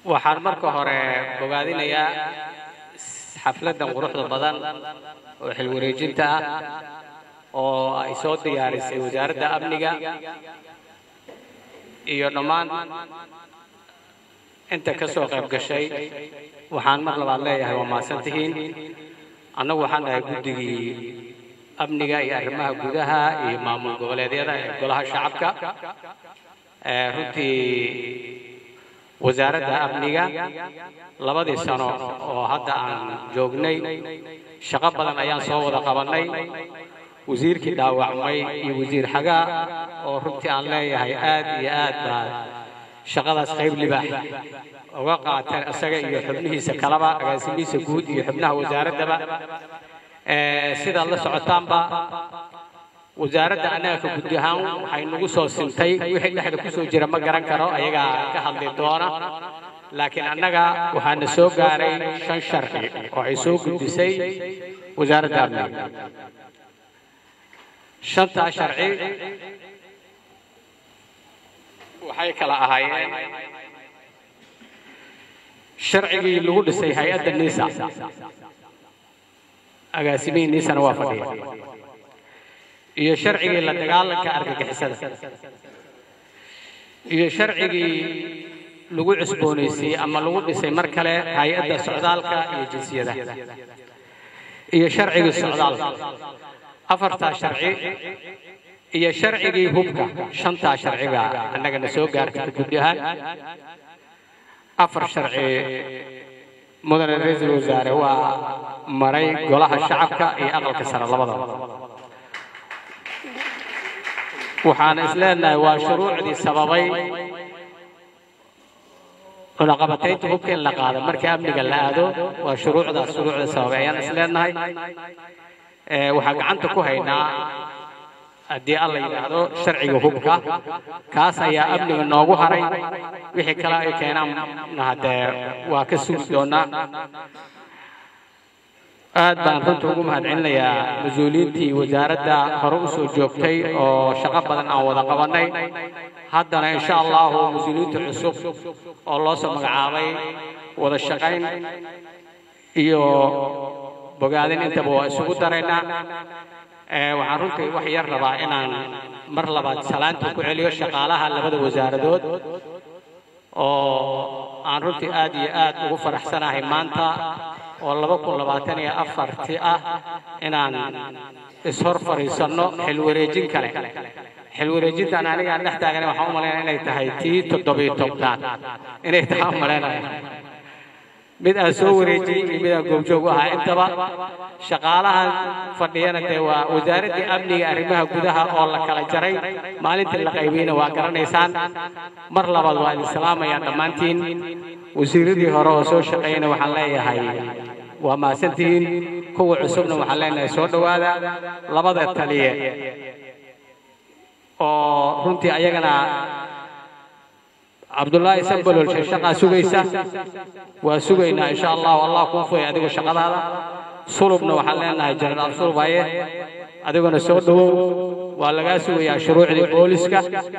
waxaan marka hore bogaadinayaa xafladdan quruxda badan oo xilwareejinta ah oo ay soo diyaarisay wasaaradda amniga iyo dhammaan inta ka soo qayb gashay waxaan mar labaad leeyahay waa mahadsan tihiin annagu waxaan dhahay guddigii amniga iyo arrimaha gudaha iyo maamul goboleedyada ee golaha shacabka runtii wasaaradda amniga labadii sano oo hadda aan joognay shaqo badan ayaan soo wada qabannay wasiirkii dhaawacmay iyo wasiir xagaa oo runtii aan leeyahay aad iyo aad baa shaqadaas qayb libaax uga qaateen isaga iyo xubnihiisa kalaba agaasimihiisa guud iyo xubnaha wasaaraddaba sidaad la socotaanba wasaaradda annaga ka gudi ahaan waxay nagu soo sintay wixii dhexda ku soo jira ma garan karo ayagaa ka hadli doona laakiin annaga waxaana soo gaaray shan sharci oo ay soo gudisay wasaaradda amniga shantaa sharci waxay kala ahaayeen sharcigii lagu dhisay hay-adda nisa agaasimihii nisana waa fadhiya iyo sharcigii la dagaalanka argagixisada iyo sharcigii lagu cusboonaysiiyey ama lagu dhisay mar kale hay-adda socdaalka iyo jinsiyadaha iyo sharcigii socdaalka afartaa sharci iyo sharcigii hubka shantaa sharciga annagana soo gaartay gudi ahaan afar sharci mudane ra-iisul wasaare waa maray golaha shacabka iyo aqalka sare labadaba waxaan is leenahay waa shuruucdii sababay cunaqabataynta hubka in la qaado markii amniga la aado waa shuruucdaas shuruucda sababay ayaan is leenahay waxaan gacanta ku haynaa haddii alla yidhaahdo sharciga hubka kaas ayaa amniga noogu haray wixii kale ay keenaanna haddee waa ka sugi doonaa aad baan runta ugu mahadcelinayaa mas-uuliyiintii wasaaradda hore u soo joogtay oo shaqo badan aan wada qabannay haddana insha allahu mas-uuliyiinta cusub oo loo soo magacaabay wada shaqayn iyo bogaadin intaba waa isugu daraynaa waxaan runtii wax yar rabaa inaan mar labaad salaanta ku celiyo shaqaalaha labada wasaaradood oo aan runtii aad iyo aad ugu faraxsanahay maanta oo laba kun labaatan iyo afarti ah inaan ishor fadhiisanno xilwareejin kale xilwareejintan anigaan dhex taagana waxaan u malaynaya inay tahay tii toddobiyo tobnaad inay tahay u malaynaya mid aan soo wareejiyey iyo mid aan goobjoog u ahaa intaba shaqaalahan fadhiyana dee waa wasaaraddii amniga arrimaha gudaha oo la kala jaray maalintii la qaybiyeyna waa garanaysaan mar labaad waa idin salaamayaan dhammaantiin wasiiradii hore oo soo shaqeeyana waxaan leeyahay waa mahadsantihiin kuwa cusubna waxaan leenahay soo dhowaada labada taliye oo runtii ayagana cabdullaahi sambalol shaqaa sugaysa waa sugaynaa insha allahu allah kuu fuyay adigu shaqadaada sulubna waxaan leenahay jenaraal sulub haye adiguna soo dhowow waa lagaa sugayaa shuruucdii booliska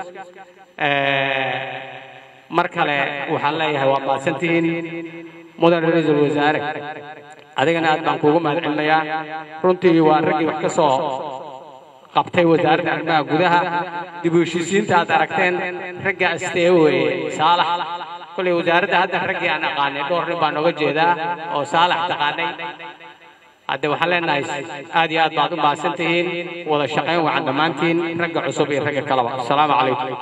mar kale waxaan leeyahay waa mahadsantihiin mudan ra-iisul wasaare adigana aad baan kuugu mahadcelinayaa runtii waa raggii wax ka soo qabtay wasaaradda arrimaha gudaha dib u heshiisiinta aad aragteen ragga astee weeye saalax kollay wasaaradda hadda raggii aan aqaanay dhowr nin baan oga jeedaa oo saalax taqaanay hadde waxaan leenahay aad iyo aad baad u mahadsan tihiin wada shaqayn wacan dhammaantiin ragga cusub iyo ragga kaleba asalaamu calaykum